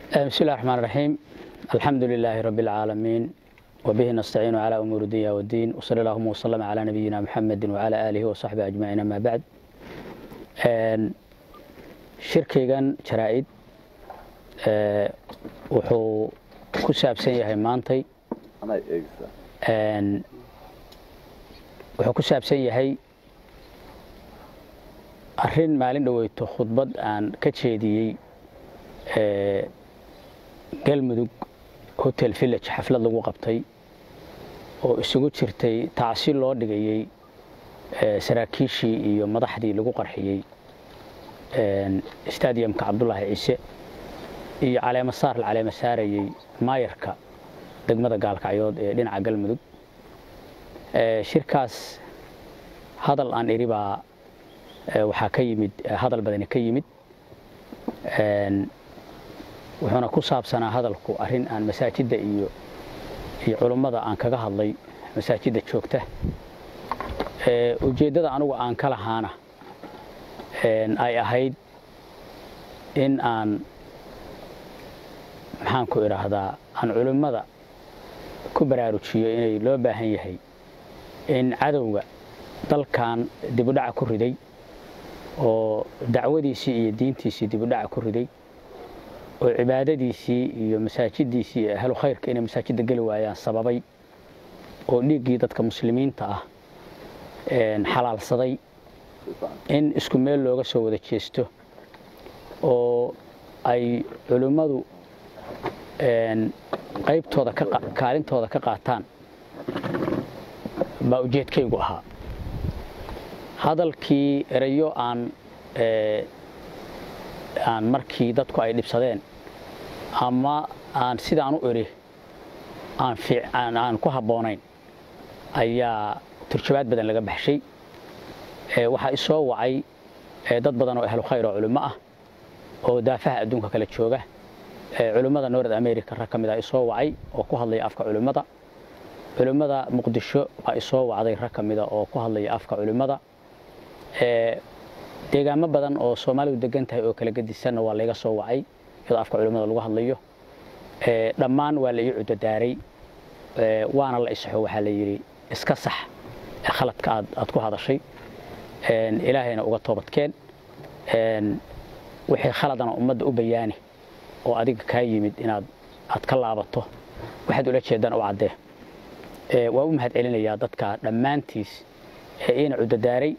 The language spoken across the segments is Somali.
بسم الله الرحمن الرحيم الحمد لله رب العالمين وبه نستعين على أمور الدنيا والدين وصلى اللهم وسلم على نبينا محمد وعلى آله وصحبه أجمعين أما بعد shirkaygan jaraa-id wuxuu ku saabsan yahay maantay wuxuu ku saabsan yahay arrin maalin dhoweyto khudbad aan ka jeediyey galmudug hotel village xaflad lagu qabtay oo isugu jirtay tacsi loo dhigayey saraakiishii iyo madaxdii lagu qarxiyey stadiumka cabdulaahi ciise iyo caleemo saar la caleemo saarayey maayarka degmada gaalkacyood ee dhinaca galmudug shirkaas hadal aan idhi baa waxaa ka yimid hadal badani ka yimid wuxuuna ku saabsanaa hadalku arrin aan masaajidda iyo iyo culummada aan kaga hadlay masaajidda joogta ujeeddada anugu aan ka lahaana ay ahayd in aan maxaan ku idhaahdaa aan culimmada ku baraarujiyo inay loo baahan yahay in cadowga dalkan dibudhaca ku riday oo dacwadiisii iyo diintiisii dibudhaca ku riday oo cibaadadiisii iyo masaajiddiisii iyo ahlu khayrka inay masaajidda geli waayaan sababay oo dhiiggii dadka muslimiinta ah xalaalsaday in isku meel looga soo wada jeesto oo ay culimmadu qaybtooda kaalintooda ka qaataan baa ujeedkaygu ahaa hadalkii erayo aan aan markii dadku ay dhibsadeen ama aan sidaan u idhi aan ku habboonayn ayaa turjabaad badan laga baxshay waxaa isoo wacay dad badan oo ahlu khayr oo culimo ah oo daafaha adduunka kala jooga culimmada north america rag ka mid a isoo wacay oo ku hadlaya afka culimmada culimmada muqdisho baa isoo wacday rag ka mida oo ku hadlaya afka culimmada deegaamo badan oo soomaalidu degan tahay oo kala gedisanna waa layga soo wacay iyadoo afka culimmada lagu hadlayo dhammaan waa la ii cudodaaray waana la isaxo waxaa la yidhi iska sax khaladka aad aad ku hadashay ilaahayna uga toobadkeen wixii khaladana ummadda u bayaani oo adiga kaa yimid inaad aad ka laabato waxaad ula jeedaan u caddee waa u mahad celinayaa dadka dhammaantiis ee iina cudodaaray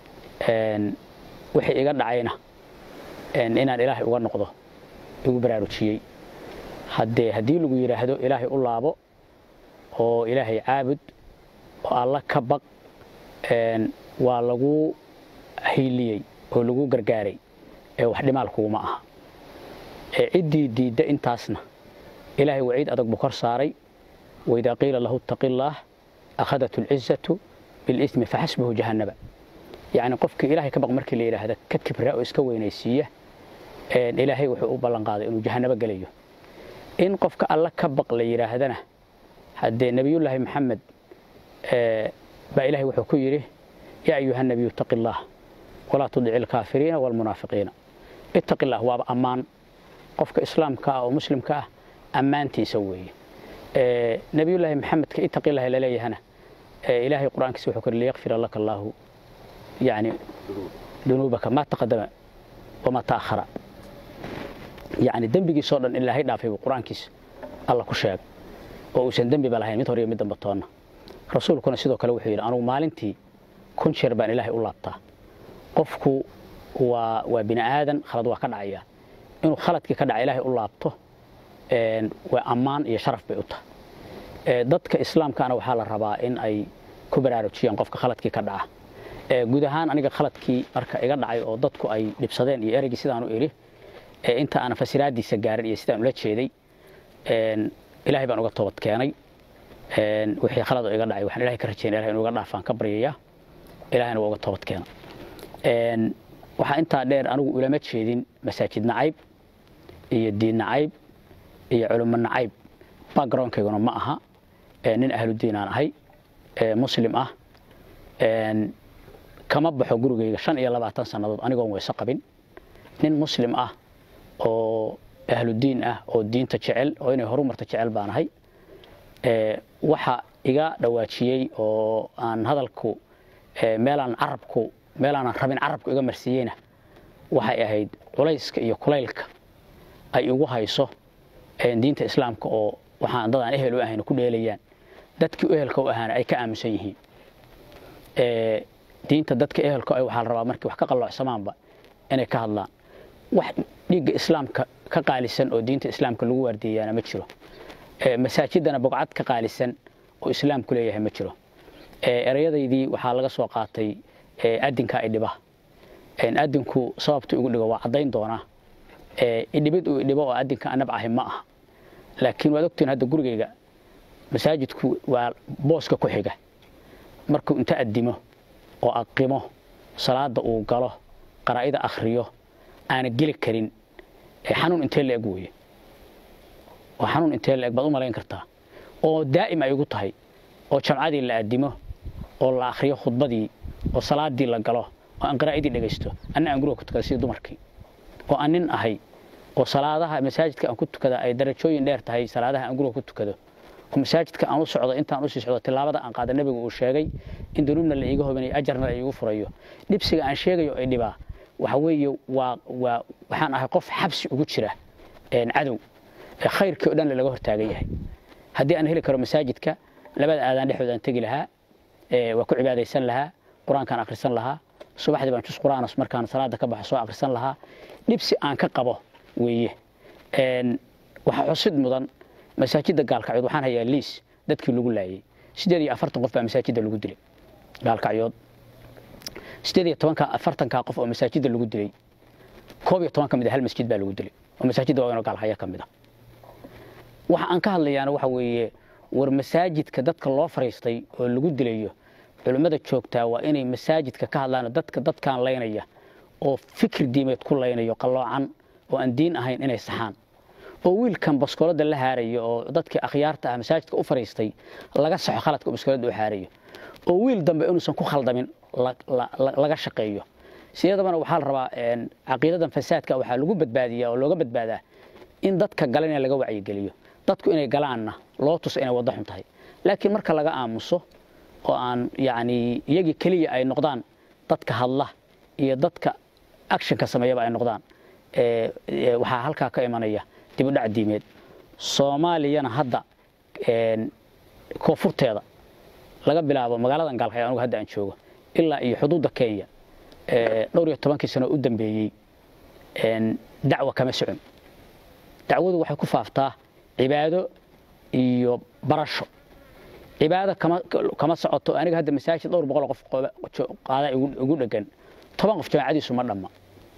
wixii iga dhacayna inaan ilaahay uga noqdo igu baraarujiyey haddee haddii lagu yidhaahdo ilaahay u laabo oo ilaahay caabud oo alla ka baq waa lagu hiiliyey oo lagu gargaaray ee wax dhimaal kuguma aha ciddii diidda intaasna ilaahay waciid adag buu kor saaray waidaa qiila lahu ittaqi illaah akhadat alcizatu bilismi faxasbuhu jahannaba yacni qofkii ilaahay ka baq markii la yidhaahda ka kibra oo iska weynaysiiya ilaahay wuxuu u ballan qaaday inuu jahannabo gelayo in qofka alla ka baq la yidhaahdana haddee nebiyullaahi maxamed baa ilahay wuxuu ku yidhi yaa ayuha nabiyu ittaqi illaah walaa tudici alkaafiriina waalmunaafiqiina ittaqi illah waaba ammaan qofka islaamka ah oo muslimka ah ammaantiisa weeye nebiyullaahi maxamedka ittaqi illahi laleeyahana ilaahay qur-aankiisa wuxuu kuri liyakfira laka allaahu yani dunuubaka maa taqadama wamaa ta'akhara yani dembigiisoo dhan ilaahay dhaafay buu qur-aankiisa alla ku sheegay oo uusan dembiba lahayn mid hor iyo mid damba toonna rasuulkuna sidoo kale wuxuu yidhi anugu maalintii kun jeer baan ilaahay u laabtaa qofku waa waa bini aadan khalad waa ka dhacaya inuu khaladkii ka dhaca ilaahay u laabto waa ammaan iyo sharaf bay u tahay dadka islaamkaana waxaa la rabaa in ay ku baraarujiyaan qofka khaladkii ka dhaca guud ahaan aniga khaladkii marka iga dhacay oo dadku ay dhibsadeen iyo ereygii sidaanu idhi inta aanan fasiraadiisa gaarin iyo sidaan ula jeeday ilaahay baan uga toobad keenay wixii khalad oo iga dhacay waxaan ilahay ka rajaynaya ilahay inuu iga dhaafaan ka baryayaa ilahayna waa uga toobad keena waxaa intaa dheer anigu ulama jeedin masaajid nacayb iyo diin nacayb iyo culimo nacayb backgroundkayguna ma aha nin ahludiin aan ahay muslim ah kama baxo gurigayga shan iyo labaatan sannadood anigoon weyse qabin nin muslim ah oo ahludiin ah oo diinta jecel oo inay horumarta jecel baan ahay waxa iga dhawaajiyey oo aan hadalku meelaan carabku meelaanan rabin carabku iga marsiiyeyna waxay ahayd culayska iyo kulaylka ay igu hayso diinta islaamka oo waxaan dad aan ehel u ahayn ku dheelayaan dadkii ehelka u ahaana ay ka aaminsan yihiin diinta dadka ehelka waxaa la rabaa markii wax ka qaloocsamaanba inay ka hadlaan wax dhiigga islaamka ka qaalisan oo diinta islaamka lagu waardiyayaana ma jiro masaajidana bogcad ka qaalisan oo islaamku leeyahay ma jiro ereyadaydii waxaa laga soo qaatay adinka idhiba adinku sababta igu dhigo waa caddayn doonaa idhibid uu idhibo oo adinka anab ahi ma aha laakiin waad ogtiin hadda gurigayga masaajidku waa booska ku xiga markuu inta addimo oo aqimo salaada uu galo qaraa'ida akhriyo aana geli karin xanuun intee la eg weeye waa xanuun intee la eg baad u malayn kartaa oo daa'im ay igu tahay oo jamcadii la addimo oo la akhriyo khudbadii oo salaadii la galo oo aan qaraa'idii dhegaysto anna aan guriga ku tukada sidii dumarkii oo aan nin ahay oo salaadaha masaajidka aan ku tukada ay darajooyin dheer tahay salaadaha aan guriga ku tukado oo masaajidka aan u socdo intaan u sii socdo tilaabada aan qaada nabigu uu sheegay in dunuubna la iiga hobinayo ajarna la iigu furayo dhibsiga aan sheegayo ay dhibaa waxa weeye waa waa waxaan ahay qof xabsi ugu jira cadow khayrkii oo dhan laga hortaagan yahay haddii aan heli karo masaajidka labada aadaan dhexdooda aan tegi lahaa waa ku cibaadaysan lahaa qur-aankaan akhrisan lahaa subaxdii baan jus qur'aanas markaan salaada ka baxo soo akhrisan lahaa dhibsi aan ka qabo weeye waxaa xusid mudan masaajidda gaalkacyood waxaan hayaa liis dadkii lagu laayay sideed iyo afartan qof baa masaajidda lagu dilay gaalkacyood sideed iyo tobanka afartankaa qof oo masaajidda lagu dilay koob iyo toban ka mid a hal masjid baa lagu dilay oo masaajidda waaweyn oo gaalkacyo ka mid a waxa aan ka hadlayaana waxa weeye war masaajidka dadka loo fariistay oo lagu dilayo culimmada joogtaa waa inay masaajidka ka hadlaan dadka dadkaan laynaya oo fikir diimeed ku laynayo qalloocan oo aan diin ahayn inay saxaan oo wiilkan baskoolada la haarayo oo dadkii akhyaarta ah masaajidka u fariistay laga saxo khaladka baskoolada u haarayo oo wiil dambe inuusan ku khaldamin laga shaqeeyo sidadabana waxaa la rabaa caqiidadan fasaadka waxaa lagu badbaadiyaa oo looga badbaadaa in dadka galanaya laga wacyigeliyo dadku inay galaanna loo tuso inay waddo xun tahay laakiin marka laga aamuso oo aan yacni iyagii keliya ay noqdaan dadka hadla iyo dadka actionka sameeyaba ay noqdaan waxaa halkaa ka imanaya dib u dhac diimeed soomaaliyana hadda koonfurteeda laga bilaabo magaaladan gaalkacyo anugu hadda aan joogo ilaa iyo xuduudda kenya dhowr iyo tobankii sano u dambeeyey dacwa kama socon dacwadu waxay ku faaftaa cibaado iyo barasho cibaado kama socoto aniga hadda masaajid dhowr boqol qof qaada igu dhegan toban qof jamaacadiisu ma dhamma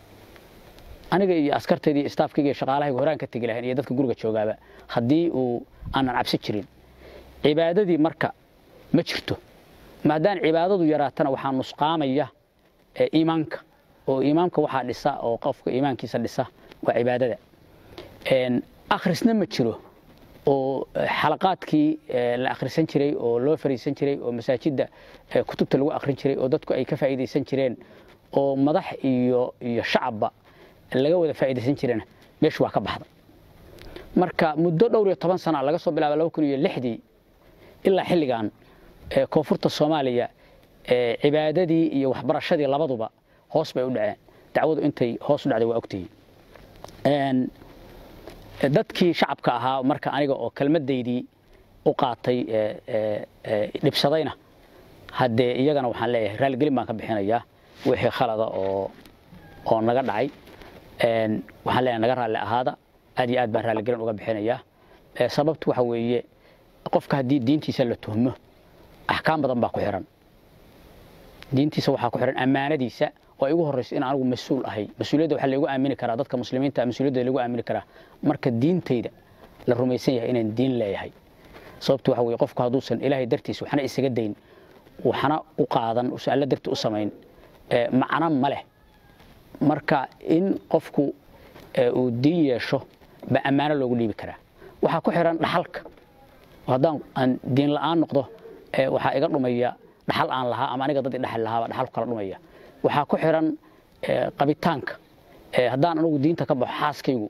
aniga iyo askartayda iyo staafkayga iyo shaqaalahayga horaan ka tegi lahayn iyo dadka guriga joogaaba haddii uu aanan cabsi jirin cibaadadii marka ma jirto maadaama cibaadadu yaraatana waxaa nusqaamaya iimaanka oo iimaamka waxaa dhisa oo qofka iimaankiisa dhisa waa cibaadada akhrisna ma jiro oo xalaqaadkii la akhrisan jiray oo loo fariisan jiray oo masaajidda kutubta lagu akhrin jiray oo dadku ay ka faa'iidaysan jireen oo madax iyo iyo shacabba laga wada faa'iidaysan jirena meeshu waa ka baxda marka muddo dhowr iyo toban sana laga soo bilaaba laba kun iyo lixdii ilaa xilligan koonfurta soomaaliya cibaadadii iyo waxbarashadii labaduba hoos bay u dhaceen dacwadu intay hoos u dhacday waa ogtihiin dadkii shacabka ahaa marka aniga oo kelmadaydii u qaatay dhibsadayna haddee iyagana waxaan leeyahay raaligelin baan ka bixinayaa wixii khalada oo oo naga dhacay waxaan leeyahay naga raalli ahaada aad iyo aad baan raaligelin uga bixinayaa sababtu waxa weeye qofka haddii diintiisa la tuhmo axkaam badan baa ku xiran diintiisa waxaa ku xiran ammaanadiisa oo ay ugu horrayso in anigu mas-uul ahay mas-uuliyadda waxaa laygu aamini karaa dadka muslimiinta mas-uuliyadda lagu aamini karaa marka diintayda la rumaysan yahay inaan diin leeyahay sababtu waxa weeye qofku hadduusan ilaahay dartiisa waxna isaga dayn waxna u qaadan usan alla darti u samayn macno ma leh marka in qofku uu diin yeesho ba ammaano loogu dhiibi karaa waxaa ku xiran dhaxalka haddaan aan diin la'aan noqdo waxaa iga dhumaya dhaxal aan lahaa ama aniga dadii dhaxal lahaaba dhaxalku kala dhumaya waxaa ku xiran qabitaanka haddaan anugu diinta ka baxo xaaskaygu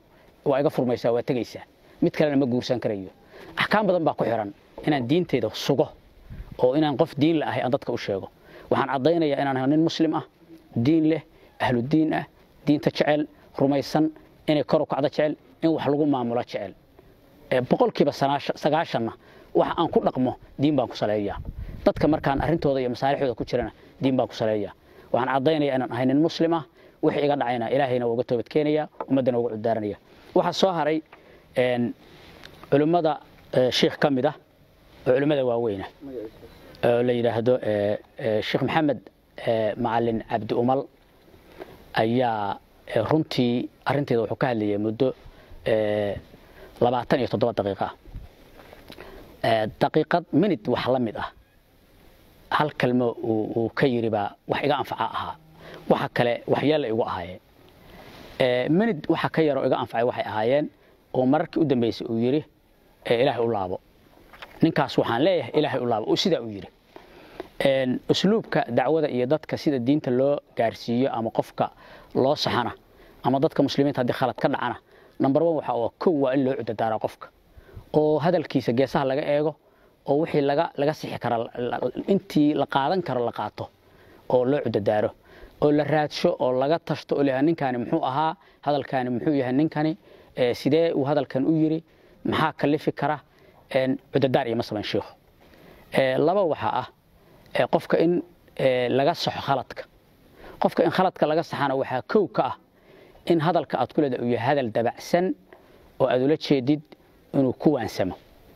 waa iga furmaysaa waa tegaysaa mid kalena ma guursan karayo axkaam badan baa ku xiran inaan diinteyda sugo oo inaan qof diin la ahay aan dadka u sheego waxaan caddaynayaa inaan ahay nin muslim ah diin leh ahlu diin ah diinta jecel rumaysan inay kor u kacdo jecel in wax lagu maamulo jecel boqolkiiba sagaashanna waxa aan ku dhaqmo diin baan ku saleeyaa dadka markaan arrintooda iyo masaalixdooda ku jirana diin baan ku saleeyaa waxaan caddaynayaa inaan ahay nin muslim ah wixii iga dhacayna ilaahayna waa uga toobad keenaya ummaddana uga cudaaranaya waxaa soo haray culimmada shiikh ka mid ah oo culimmada waaweyna oo la yidhaahdo sheekh maxamed macalin cabdi umal ayaa runtii arrinteeda wuxuu ka hadlayay muddo labaatan iyo toddoba daqiiqa ah daqiiqad minid wax la mid ah hal kalmo uu ka yidhi baa wax iga anfaca ahaa waxa kale waxyeella igu ahaayeen minid waxa ka yaroo iga anfacay waxay ahaayeen oo mararkii u dambeysay uu yidhi ilaahay u laabo ninkaas waxaan leeyahay ilaahay u laabo sidaa uu yidhi usluubka dacwada iyo dadka sida diinta loo gaarsiiyo ama qofka loo saxana ama dadka muslimiinta haddii khalad ka dhacana number one waxa oo kow waa in loo cudadaaraa qofka oo hadalkiisa geesaha laga eego oo wixii laga laga sixi kara intii la qaadan karo la qaato oo loo cudadaaro oo la raadsho oo laga tashto oo leeyahay ninkani muxuu ahaa hadalkani muxuu yahay ninkani sidee uu hadalkan u yiri maxaa kalifi kara cudadaar iyo masalan sheekhu laba waxaa ah qofka in laga saxo khaladka qofka in khaladka laga saxana waxaa kow ka ah in hadalka aad ku leedahay uu yahay hadal dabacsan oo aad ula jeedid inuu ku waansamo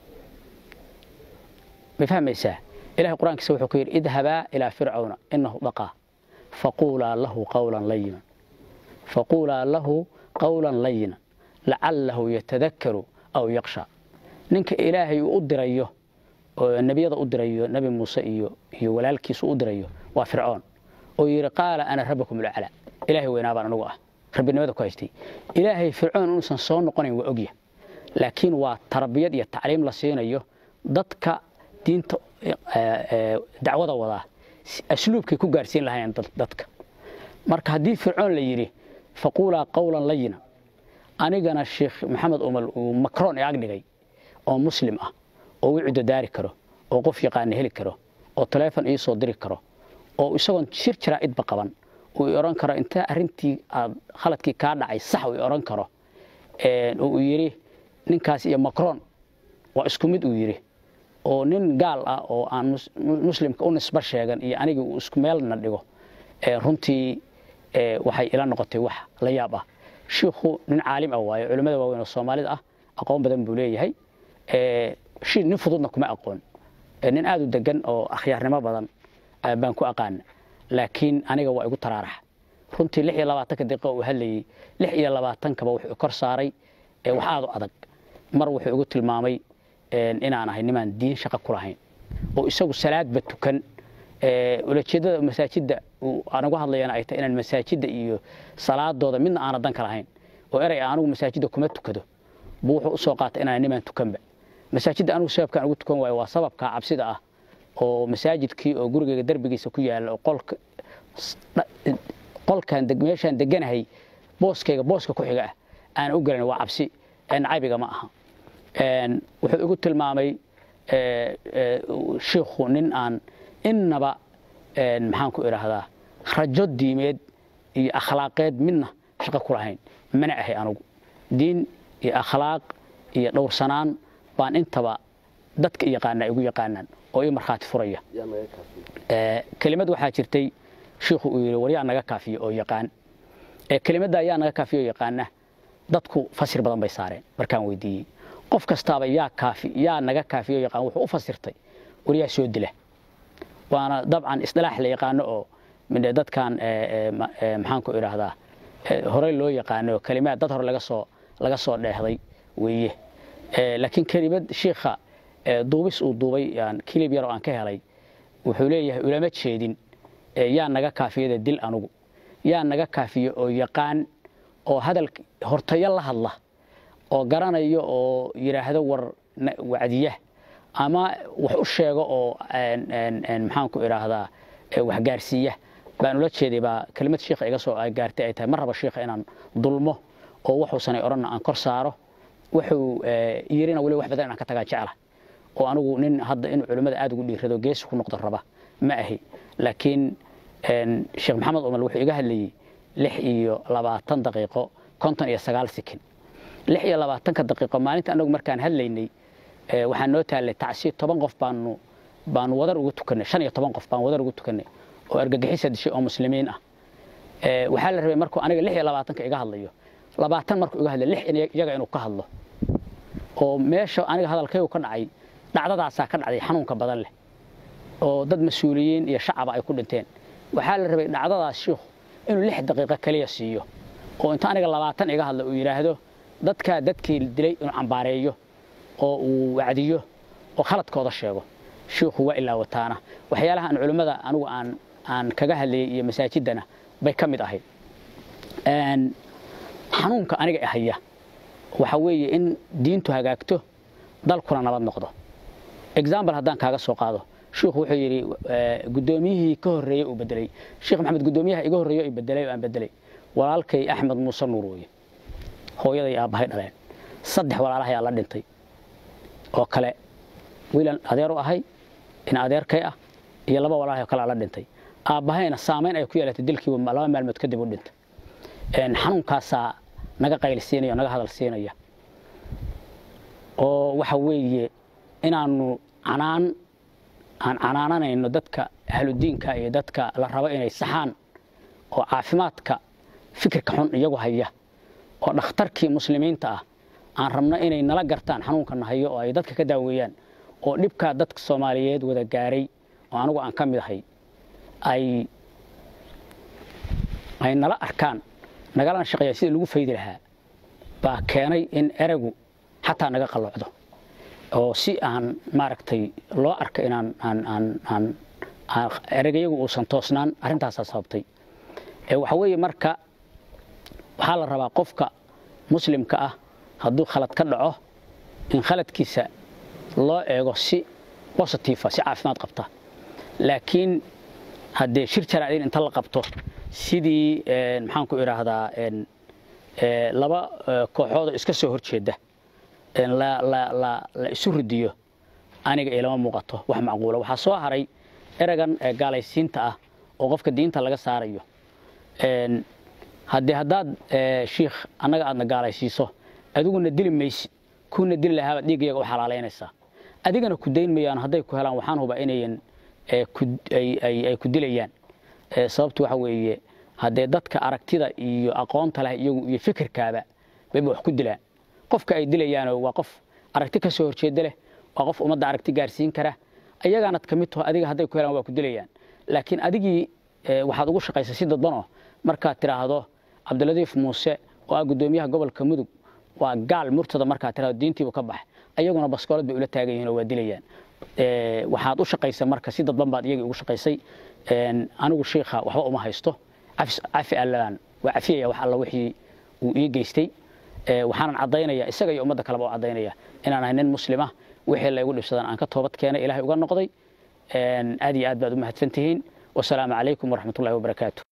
ma fahmaysaa ilahay qur-aankiisa wuxuu ku yidhi idhabaa ilaa fircawna inahu dhaqaa faquulaa lahu qawlan layinan faquulaa lahu qawlan layinan lacalahu yatadakaru aw yaqsha ninka ilaahay uu u dirayo oo nebiyada u dirayo nebi muuse iyo iyo walaalkiisu u dirayo waa fircoon oo yidhi qaala ana rabbakum ulcala ilaahay weynaa baan anigu ah rabbinimada ku haystay ilaahay fircoon inuusan soo noqonayn waa ogya laakiin waa tarbiyad iyo tacliim la siinayo dadka diinta dacwada wadaa asluubkay ku gaarsiin lahaayeen dadka marka haddii fircoon la yidhi faquulaa qawlan layina anigana sheekh maxamed umal uu macron ee agdhigay oo muslim ah oo u cudadaari karo oo qof yaqaana heli karo oo taleefon ii soo diri karo oo isagoon shir jaraa'idba qaban uu i odhan karo inta arrintii aad khaladkii kaa dhacay sax uu i odhan karo oo uu yidhi ninkaas iyo macron waa isku mid uu yidhi oo nin gaal ah oo aan muslimka u nisba sheegan iyo anigii uu isku meelna dhigo runtii waxay ila noqotay wax la yaab ah shiikhu nin caalim ah waayo culimmada waaweyn oo soomaalida ah aqoon badan buu leeyahay nin fududna kuma aqoon nin aad u degan oo akhyaarnimo badan baan ku aqaana laakiin aniga waa igu taraarax runtii lix iyo labaatanka daqiiqa uu hadlayey lix iyo labaatankaba wuxuu kor saaray wax aad u adag mar wuxuu igu tilmaamay inaan ahay nimaan diin shaqo ku lahayn oo isagu salaadba tukan ulajeedada masaajidda aanagu hadlayana ay tahay inaan masaajidda iyo salaadooda midna aana danka lahayn oo erey anigu masaajidda kuma tukado buu wuxuu usoo qaatay inaan nimaan tukanba masaajidda anigu sababkaan ugu tukan waayo waa sababka cabsida ah oo masaajidkii oo gurigeyga derbigiisa ku yaalla oo qolka qolkan meeshaan deganahay booskayga booska ku xiga ah aan u gelin waa cabsi nacabiga ma aha wuxuu igu tilmaamay shiikhu nin aan innaba maxaan ku idhaahdaa rajo diimeed iyo akhlaaqeed midna shaqo ku lahayn mana ahay anugu diin iyo akhlaaq iyo dhowrsanaan baan intaba dadka yaqaanaa igu yaqaanaan oo ii markhaati furaya kelimad waxaa jirtay shiikhu uu yidhi war yaa naga kaafiyo oo yaqaan kelimadda yaa naga kaafiyo oo yaqaana dadku fasir badan bay saareen markaan weydiiyey qof kastaaba yaa kaafi yaa naga kaafiyo oo yaqaan wuxuu u fasirtay war yaa soo dila waana dabcan isdilaax la yaqaano oo dadkan maxaan ku idhaahdaa horey loo yaqaano kelimaad dad hore laga soo laga soo dheehday weeye laakiin kelimad shiikha duubis uu duubay kilib yar oo aan ka helay wuxuu leeyahay ulama jeedin yaa naga kaafiyada dil anugu yaa naga kaafiyo oo yaqaan oo hadal hortayo la hadla oo garanayo oo yidhaahdo war wacdiya ama wax u sheego oo maxaan ku idhaahdaa wax gaarsiiya baan ula jeeday baa kelimad shiikha iga soo gaartay ay tahay mar raba shiikha inaan dulmo oo wuxuusanay odhanna aan kor saaro wuxuu yirina weliba wax badan inaan ka tagaa jecla oo anigu nin hadda inuu culimmada aad ugu dhiirado geesi ku noqdo raba ma ahi laakiin sheekh maxamed umal wuxuu iga hadlayey lix iyo labaatan daqiiqo konton iyo sagaal sikin lix iyo labaatanka daqiiqo maalinta anagu markaan hadlaynay waxaa noo taallay tacsiir toban qof baanu baanu wadar ugu tukanay shan iyo toban qof baan wadar ugu tukanay oo argagixisa dishay oo muslimiin ah waxaa la rabay markuu aniga lix iyo labaatanka iga hadlayo labaatan markuu iga hadlay lix iyaga inuu ka hadlo oo meesha aniga hadalkaygu ka dhacay dhacdadaasaa ka dhacday xanuunka badan leh oo dad mas-uuliyiin iyo shacaba ay ku dhinteen waxaa la rabay dhacdadaas shiikhu inuu lix daqiiqo kaliya siiyo oo inta aniga labaatan iga hadla uu yidhaahdo dadkaa dadkii dilay inuu cambaareeyo oo uu wacdiyo oo khaladkooda sheego shiikhu waa ilaa wataana waxyaalaha aan culimmada anigu aan aan kaga hadlayay iyo masaajiddana bay ka mid ahayd xanuunka aniga haya waxa weeye in diintu hagaagto dalkuna nabad noqdo example haddaan kaaga soo qaado shiikhu wuxuu yidhi guddoomiyihii ka horreeyey uu bedelay sheekh maxamed guddoomiyaha iga horreeyo i bedelay oo aan bedelay walaalkay axmed muuse nuur weye hooyaday aabbahay dhaleen saddex walaalahayaa la dhintay oo kale wiilan adeer u ahay in adeerkay ah iyo laba walaalahay oo kale la dhintay aabbahayna saamayn ay ku yeelatay dilkii laba maalmood kadib u dhintay xanuunkaasaa naga qaylsiinaya naga hadal siinaya oo waxa weeye inaanu canaan aan canaananayno dadka ahludiinka iyo dadka la rabo inay saxaan oo caafimaadka fikirka xun iyagu haya oo dhakhtarkii muslimiinta ah aan rabno inay nala gartaan xanuunkana hayo oo ay dadka ka daaweeyaan oo dhibkaa dadka soomaaliyeed wada gaaray oo anigu aan ka mid ahay ay ay nala arkaan nagalana shaqeeya sidii lagu faydi lahaa baa keenay in eregu xataa naga qalloocdo oo si aan maaragtay loo arka inaan aan aan aan eragayagu uusan toosnaan arrintaasaa sababtay waxa weeye marka waxaa la rabaa qofka muslimka ah hadduu khalad ka dhaco in khaladkiisa loo eego si bositiifa si caafimaad qabta laakiin haddee shir jaraa'id inta la qabto sidii maxaan ku idhaahdaa laba kooxoodoo iska soo horjeeda la isu ridiyo aniga ilama muuqato wax macquula waxaa soo haray eragan gaalaysiinta ah oo qofka diinta laga saarayo haddii haddaad shiikh annaga aadna gaalaysiiso adiguna dili maysid kuuna dili lahaabaad dhiiggayaga u xalaalaynaysaa adigana ku dayn mayaan hadday ku helaan waxaan hubaa inayan ay ku dilayaan sababtu waxa weeye haddee dadka aragtida iyo aqoonta leh iyagu iyo fikirkaaba bayba wax ku dilaan qofka ay dilayaano waa qof aragti ka soo horjeeda leh waa qof ummadda aragti gaarsiin kara ayagaanad ka mid taho adiga hadday ku helaan waa ku dilayaan laakiin adigii waxaad ugu shaqaysay si dadbanoo markaad tidhaahdo cabdiladiif muuse oo ah guddoomiyaha gobolka mudug waa gaal murtada markaad tidhahdo diintiibu ka bax ayaguna baskoolad bay ula taagan yihin oo waa dilayaan waxaad u shaqaysay marka si dadban baad iyagii ugu shaqaysay anigu shiikha waxba uma haysto cafi allaan waa cafiyaya wax alla wixii uu ii geystay waxaanan caddaynaya isaga iyo ummadda kaleba oo caddaynaya inaan ahay nin muslima wixii laygu dhibsadan aan ka toobad keenay ilaahay uga noqday aad iyo aad baad u mahadsan tihiin wasalaamu calaykum waraxmatullahi wabarakaatu